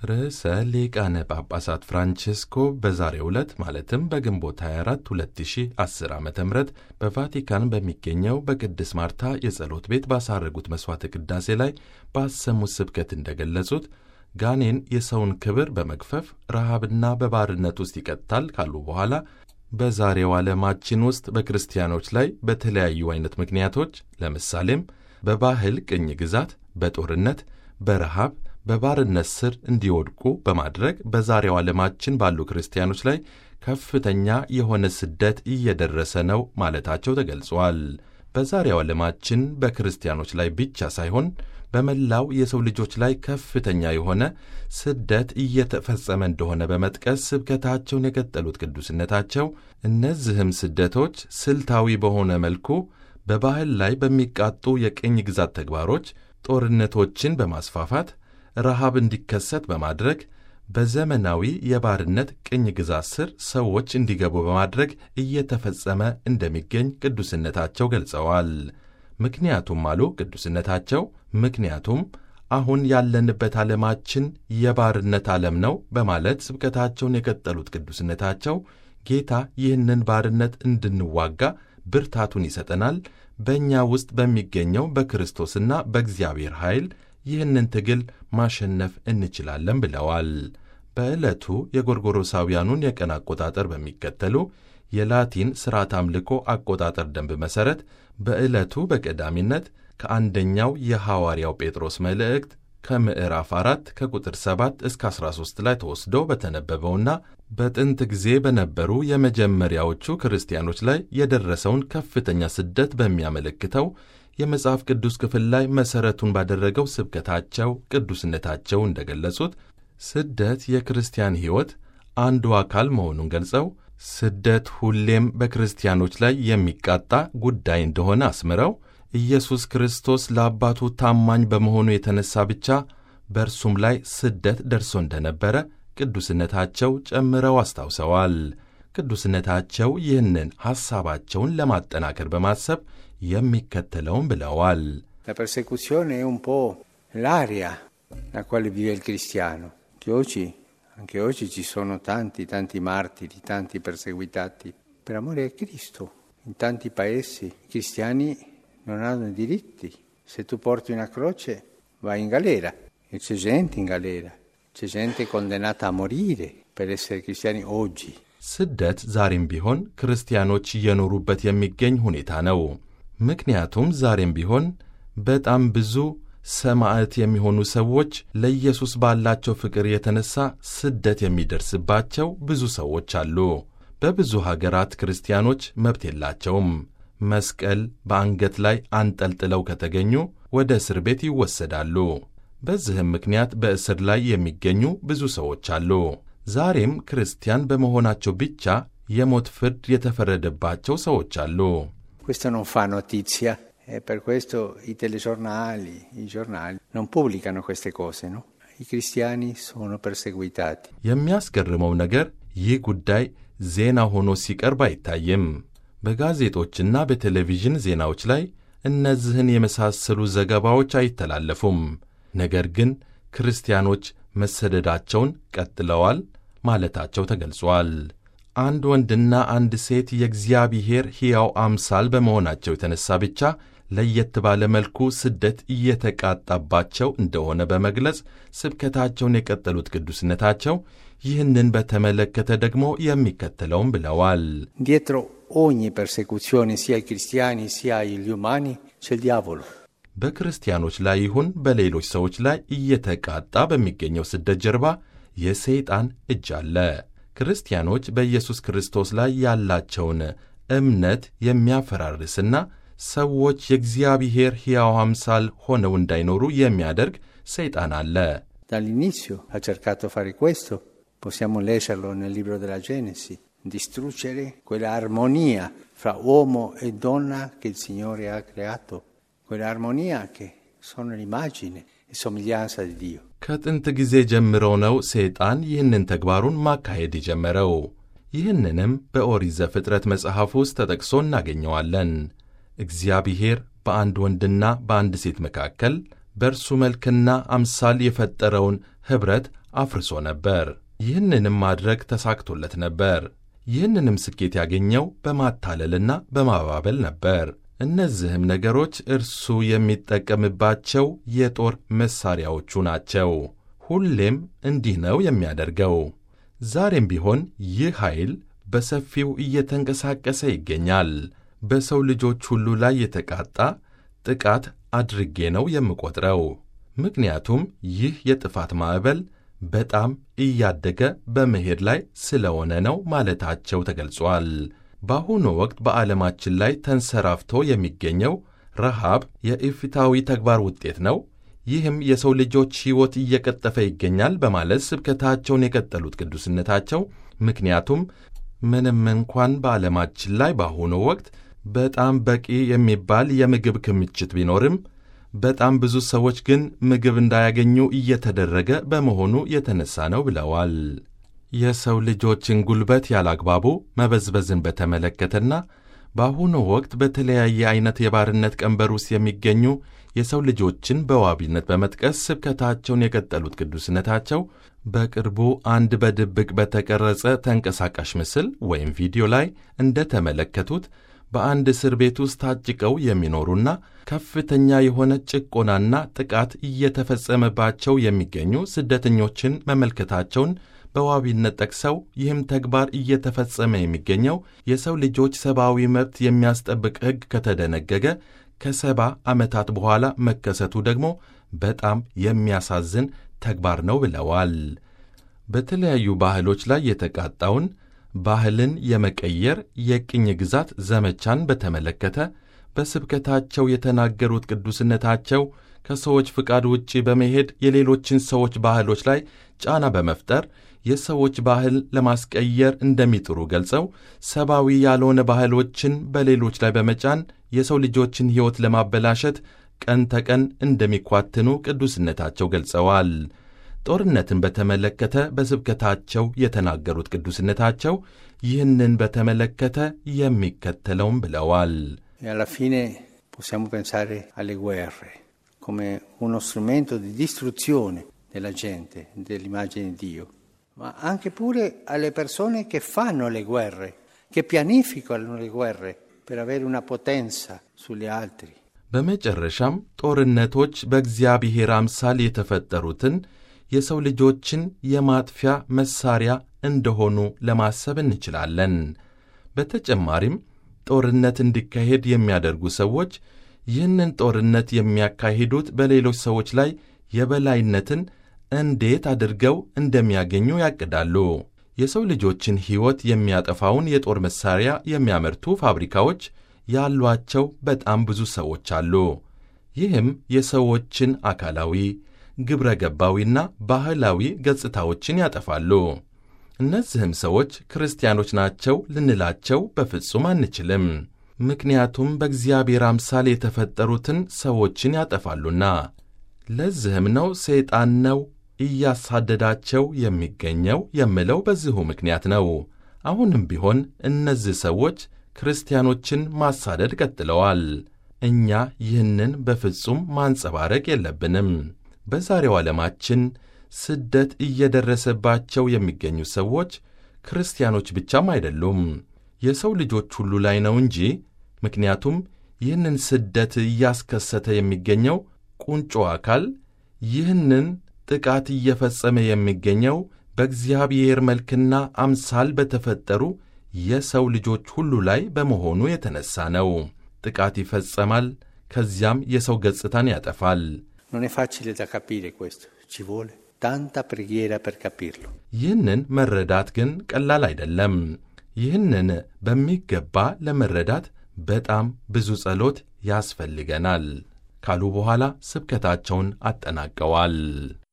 ርዕሰ ሊቃነ ጳጳሳት ፍራንቼስኮ በዛሬው ዕለት ማለትም በግንቦት 24 2010 ዓ ም በቫቲካን በሚገኘው በቅድስት ማርታ የጸሎት ቤት ባሳረጉት መሥዋዕተ ቅዳሴ ላይ ባሰሙት ስብከት እንደገለጹት ጋኔን የሰውን ክብር በመግፈፍ ረሃብና በባርነት ውስጥ ይቀጥታል ካሉ በኋላ በዛሬው ዓለማችን ውስጥ በክርስቲያኖች ላይ በተለያዩ አይነት ምክንያቶች ለምሳሌም በባህል ቅኝ ግዛት፣ በጦርነት፣ በረሃብ በባርነት ስር እንዲወድቁ በማድረግ በዛሬው ዓለማችን ባሉ ክርስቲያኖች ላይ ከፍተኛ የሆነ ስደት እየደረሰ ነው ማለታቸው ተገልጿል። በዛሬው ዓለማችን በክርስቲያኖች ላይ ብቻ ሳይሆን በመላው የሰው ልጆች ላይ ከፍተኛ የሆነ ስደት እየተፈጸመ እንደሆነ በመጥቀስ ስብከታቸውን የቀጠሉት ቅዱስነታቸው እነዚህም ስደቶች ስልታዊ በሆነ መልኩ በባህል ላይ በሚቃጡ የቅኝ ግዛት ተግባሮች ጦርነቶችን በማስፋፋት ረሃብ እንዲከሰት በማድረግ በዘመናዊ የባርነት ቅኝ ግዛት ስር ሰዎች እንዲገቡ በማድረግ እየተፈጸመ እንደሚገኝ ቅዱስነታቸው ገልጸዋል። ምክንያቱም አሉ ቅዱስነታቸው፣ ምክንያቱም አሁን ያለንበት ዓለማችን የባርነት ዓለም ነው በማለት ስብከታቸውን የቀጠሉት ቅዱስነታቸው ጌታ ይህንን ባርነት እንድንዋጋ ብርታቱን ይሰጠናል፣ በእኛ ውስጥ በሚገኘው በክርስቶስና በእግዚአብሔር ኃይል ይህንን ትግል ማሸነፍ እንችላለን ብለዋል። በዕለቱ የጎርጎሮሳውያኑን የቀን አቆጣጠር በሚከተሉ የላቲን ሥርዓት አምልኮ አቆጣጠር ደንብ መሠረት በዕለቱ በቀዳሚነት ከአንደኛው የሐዋርያው ጴጥሮስ መልእክት ከምዕራፍ 4 ከቁጥር 7 እስከ 13 ላይ ተወስዶ በተነበበውና በጥንት ጊዜ በነበሩ የመጀመሪያዎቹ ክርስቲያኖች ላይ የደረሰውን ከፍተኛ ስደት በሚያመለክተው የመጽሐፍ ቅዱስ ክፍል ላይ መሠረቱን ባደረገው ስብከታቸው ቅዱስነታቸው እንደገለጹት ስደት የክርስቲያን ሕይወት አንዱ አካል መሆኑን ገልጸው ስደት ሁሌም በክርስቲያኖች ላይ የሚቃጣ ጉዳይ እንደሆነ አስምረው ኢየሱስ ክርስቶስ ለአባቱ ታማኝ በመሆኑ የተነሳ ብቻ በእርሱም ላይ ስደት ደርሶ እንደነበረ ቅዱስነታቸው ጨምረው አስታውሰዋል። ቅዱስነታቸው ይህንን ሐሳባቸውን ለማጠናከር በማሰብ የሚከተለውን ብለዋል። La persecuzione è un po' l'aria la quale vive il cristiano, che oggi, anche oggi ci sono tanti, tanti martiri, tanti perseguitati per amore a Cristo. In tanti paesi i cristiani non hanno diritti. Se tu porti una croce vai in galera e c'è gente in galera, c'è gente condannata a morire per essere cristiani oggi. ስደት ዛሬም ቢሆን ክርስቲያኖች እየኖሩበት የሚገኝ ሁኔታ ነው። ምክንያቱም ዛሬም ቢሆን በጣም ብዙ ሰማዕት የሚሆኑ ሰዎች ለኢየሱስ ባላቸው ፍቅር የተነሳ ስደት የሚደርስባቸው ብዙ ሰዎች አሉ። በብዙ ሀገራት ክርስቲያኖች መብት የላቸውም። መስቀል በአንገት ላይ አንጠልጥለው ከተገኙ ወደ እስር ቤት ይወሰዳሉ። በዚህም ምክንያት በእስር ላይ የሚገኙ ብዙ ሰዎች አሉ። ዛሬም ክርስቲያን በመሆናቸው ብቻ የሞት ፍርድ የተፈረደባቸው ሰዎች አሉ። Questo non fa notizia e per questo i telegiornali, i giornali non pubblicano queste cose, no? I cristiani sono perseguitati. የሚያስገርመው ነገር ይህ ጉዳይ ዜና ሆኖ ሲቀርብ አይታይም። በጋዜጦችና በቴሌቪዥን ዜናዎች ላይ እነዚህን የመሳሰሉ ዘገባዎች አይተላለፉም። ነገር ግን ክርስቲያኖች መሰደዳቸውን ቀጥለዋል ማለታቸው ተገልጿል። አንድ ወንድና አንድ ሴት የእግዚአብሔር ሕያው አምሳል በመሆናቸው የተነሳ ብቻ ለየት ባለ መልኩ ስደት እየተቃጣባቸው እንደሆነ በመግለጽ ስብከታቸውን የቀጠሉት ቅዱስነታቸው ይህንን በተመለከተ ደግሞ የሚከተለውን ብለዋል። Dietro ogni persecuzione, sia ai cristiani sia agli umani, c'è il diavolo. በክርስቲያኖች ላይ ይሁን በሌሎች ሰዎች ላይ እየተቃጣ በሚገኘው ስደት ጀርባ የሰይጣን እጅ አለ። ክርስቲያኖች በኢየሱስ ክርስቶስ ላይ ያላቸውን እምነት የሚያፈራርስና ሰዎች የእግዚአብሔር ሕያው አምሳል ሆነው እንዳይኖሩ የሚያደርግ ሰይጣን አለ። Dall'inizio ha cercato fare questo, possiamo leggerlo nel libro della Genesi, distruggere quella armonia fra uomo e donna che il Signore ha creato, quella armonia che sono l'immagine e somiglianza di Dio. ከጥንት ጊዜ ጀምሮ ነው ሰይጣን ይህንን ተግባሩን ማካሄድ የጀመረው። ይህንንም በኦሪት ዘፍጥረት መጽሐፍ ውስጥ ተጠቅሶ እናገኘዋለን። እግዚአብሔር በአንድ ወንድና በአንድ ሴት መካከል በእርሱ መልክና አምሳል የፈጠረውን ኅብረት አፍርሶ ነበር። ይህንንም ማድረግ ተሳክቶለት ነበር። ይህንንም ስኬት ያገኘው በማታለልና በማባበል ነበር። እነዚህም ነገሮች እርሱ የሚጠቀምባቸው የጦር መሣሪያዎቹ ናቸው። ሁሌም እንዲህ ነው የሚያደርገው። ዛሬም ቢሆን ይህ ኃይል በሰፊው እየተንቀሳቀሰ ይገኛል። በሰው ልጆች ሁሉ ላይ የተቃጣ ጥቃት አድርጌ ነው የምቆጥረው። ምክንያቱም ይህ የጥፋት ማዕበል በጣም እያደገ በመሄድ ላይ ስለሆነ ነው ማለታቸው ተገልጿል። በአሁኑ ወቅት በዓለማችን ላይ ተንሰራፍቶ የሚገኘው ረሃብ የኢፍታዊ ተግባር ውጤት ነው። ይህም የሰው ልጆች ሕይወት እየቀጠፈ ይገኛል በማለት ስብከታቸውን የቀጠሉት ቅዱስነታቸው ምክንያቱም ምንም እንኳን በዓለማችን ላይ በአሁኑ ወቅት በጣም በቂ የሚባል የምግብ ክምችት ቢኖርም በጣም ብዙ ሰዎች ግን ምግብ እንዳያገኙ እየተደረገ በመሆኑ የተነሳ ነው ብለዋል። የሰው ልጆችን ጉልበት ያላግባቡ መበዝበዝን በተመለከተና በአሁኑ ወቅት በተለያየ አይነት የባርነት ቀንበር ውስጥ የሚገኙ የሰው ልጆችን በዋቢነት በመጥቀስ ስብከታቸውን የቀጠሉት ቅዱስነታቸው በቅርቡ አንድ በድብቅ በተቀረጸ ተንቀሳቃሽ ምስል ወይም ቪዲዮ ላይ እንደተመለከቱት በአንድ እስር ቤት ውስጥ ታጭቀው የሚኖሩና ከፍተኛ የሆነ ጭቆናና ጥቃት እየተፈጸመባቸው የሚገኙ ስደተኞችን መመልከታቸውን በዋቢነት ጠቅሰው ይህም ተግባር እየተፈጸመ የሚገኘው የሰው ልጆች ሰብአዊ መብት የሚያስጠብቅ ሕግ ከተደነገገ ከሰባ ዓመታት በኋላ መከሰቱ ደግሞ በጣም የሚያሳዝን ተግባር ነው ብለዋል። በተለያዩ ባህሎች ላይ የተቃጣውን ባህልን የመቀየር የቅኝ ግዛት ዘመቻን በተመለከተ በስብከታቸው የተናገሩት ቅዱስነታቸው ከሰዎች ፍቃድ ውጪ በመሄድ የሌሎችን ሰዎች ባህሎች ላይ ጫና በመፍጠር የሰዎች ባህል ለማስቀየር እንደሚጥሩ ገልጸው ሰብአዊ ያልሆነ ባህሎችን በሌሎች ላይ በመጫን የሰው ልጆችን ሕይወት ለማበላሸት ቀን ተቀን እንደሚኳትኑ ቅዱስነታቸው ገልጸዋል። ጦርነትን በተመለከተ በስብከታቸው የተናገሩት ቅዱስነታቸው ይህንን በተመለከተ የሚከተለውም ብለዋል። E alla fine possiamo pensare alle guerre come uno strumento di distruzione della gente, dell'immagine di Dio, ma anche pure alle persone che fanno le guerre, che pianificano le guerre per avere una potenza sugli altri. በመጨረሻም ጦርነቶች በእግዚአብሔር አምሳል የተፈጠሩትን የሰው ልጆችን የማጥፊያ መሳሪያ እንደሆኑ ለማሰብ እንችላለን። በተጨማሪም ጦርነት እንዲካሄድ የሚያደርጉ ሰዎች ይህንን ጦርነት የሚያካሂዱት በሌሎች ሰዎች ላይ የበላይነትን እንዴት አድርገው እንደሚያገኙ ያቅዳሉ። የሰው ልጆችን ሕይወት የሚያጠፋውን የጦር መሣሪያ የሚያመርቱ ፋብሪካዎች ያሏቸው በጣም ብዙ ሰዎች አሉ። ይህም የሰዎችን አካላዊ፣ ግብረ ገባዊና ባህላዊ ገጽታዎችን ያጠፋሉ። እነዚህም ሰዎች ክርስቲያኖች ናቸው ልንላቸው በፍጹም አንችልም። ምክንያቱም በእግዚአብሔር አምሳል የተፈጠሩትን ሰዎችን ያጠፋሉና። ለዚህም ነው ሰይጣን ነው እያሳደዳቸው የሚገኘው የምለው በዚሁ ምክንያት ነው። አሁንም ቢሆን እነዚህ ሰዎች ክርስቲያኖችን ማሳደድ ቀጥለዋል። እኛ ይህንን በፍጹም ማንጸባረቅ የለብንም። በዛሬው ዓለማችን ስደት እየደረሰባቸው የሚገኙ ሰዎች ክርስቲያኖች ብቻም አይደሉም፣ የሰው ልጆች ሁሉ ላይ ነው እንጂ። ምክንያቱም ይህንን ስደት እያስከሰተ የሚገኘው ቁንጮ አካል ይህንን ጥቃት እየፈጸመ የሚገኘው በእግዚአብሔር መልክና አምሳል በተፈጠሩ የሰው ልጆች ሁሉ ላይ በመሆኑ የተነሳ ነው። ጥቃት ይፈጸማል፣ ከዚያም የሰው ገጽታን ያጠፋል። Non è facile da capire questo, ci vuole tanta preghiera per capirlo. ይህንን መረዳት ግን ቀላል አይደለም። ይህንን በሚገባ ለመረዳት በጣም ብዙ ጸሎት ያስፈልገናል ካሉ በኋላ ስብከታቸውን አጠናቀዋል።